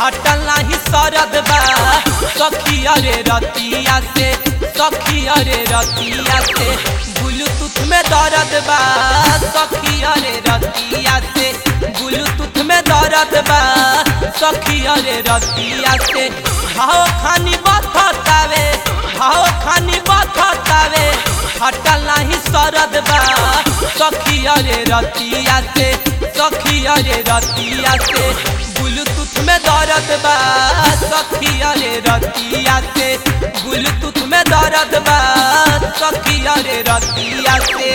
हटल नाही सरद बा सखी अरे रतिया से सखी अरे रतिया से ब्लूटूथ में दर्द बा सखी अरे रतिया से ब्लूटूथ में दर्द बा सखी अरे रतिया से भाव खानी बथतावे भाव खानी बथतावे हटल नाही सरद बा सखी अरे रतिया से सखी अरे रतिया से ब्लूटूथ में दर्द बा सखी अरे रतिया से ब्लूटूथ में दर्द बा सखी अरे रतिया से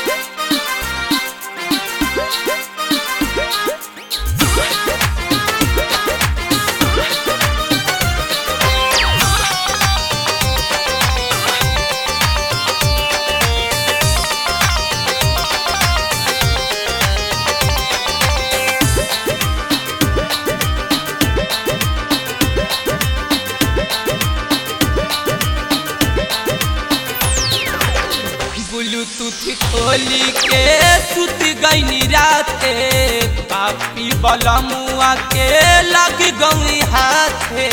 ब्लूटूथ खोली के सुत गईनी राते पापी बलमुआ के लग गई हाथे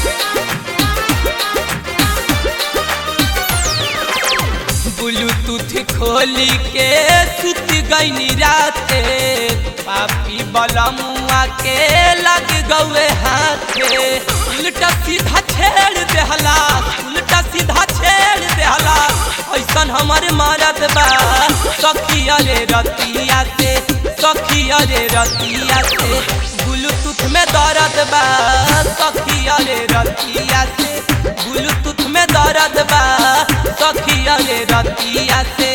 ब्लूटूथ खोली के सुत गईनी राते पापी बलमुआ के लग गए हाथे उल्टा सीधा छेड़ देहला उल्टा सीधा छेड़ देहला ऐसन हमारे मारत बा सखी अरे रतिया से सखी अरे रतिया से ब्लूटूथ में दर्द बा सखी अरे रतिया से ब्लूटूथ में दर्द बा सखी अरे रतिया से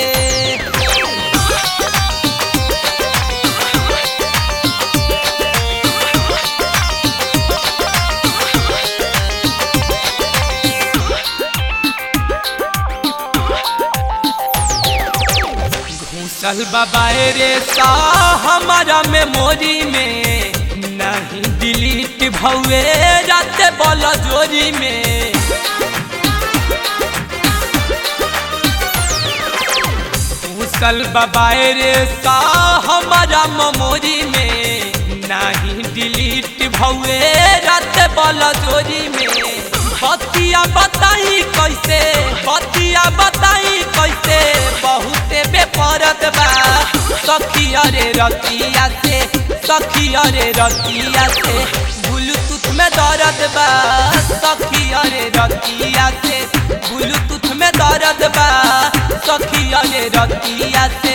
घूसल बाबाए रे सा हमारा मेमोरी में नहीं डिलीट भौए रात बल जोरी में घूसल बाबाए रे सा हमारा मेमोरी में नहीं डिलीट भौए रात बल जोरी में बतिया बताई कैसे बतिया बताई कैसे बहुते बेपरत बा सखी अरे रतिया से सखी अरे रतिया से ब्लूटूथ में दर्द बा सखी अरे रतिया से ब्लूटूथ में दर्द बा सखी अरे रतिया से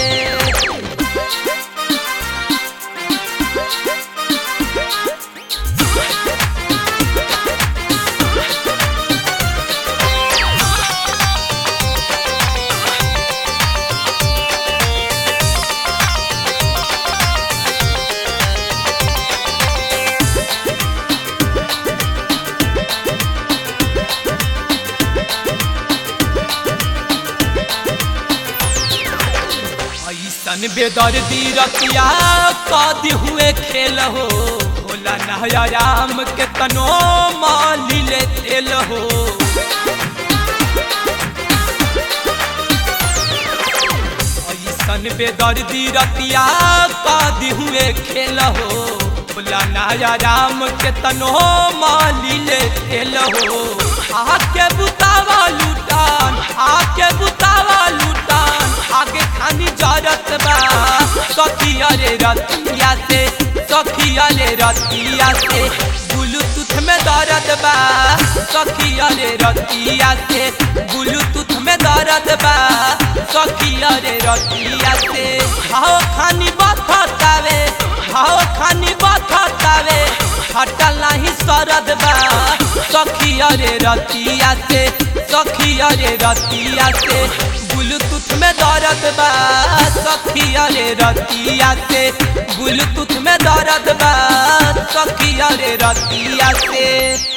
ऐसन बेदर्दी रतिया कदी हुए खेल हो भोला नया राम के तनो माली ले तेल हो ऐसन बेदर्दी रतिया कदी हुए खेल हो भोला नया राम के तनो माली ले तेल हो आके बुतावा लूटान आके बुतावा लूटान आगे खानी जरत बा सखी अरे रतिया से सखी अरे रतिया से ब्लूटूथ में दर्द बा सखी अरे रतिया से ब्लूटूथ में दर्द बा सखी अरे रतिया से भाव खानी बथतावे भाव खानी बथतावे हटल नहीं सरद बा सखी अरे रतिया से सखी अरे रतिया से ब्लूटूथ में दर्द बा सखी अरे रतिया से ब्लूटूथ में दर्द बा सखी अरे रतिया से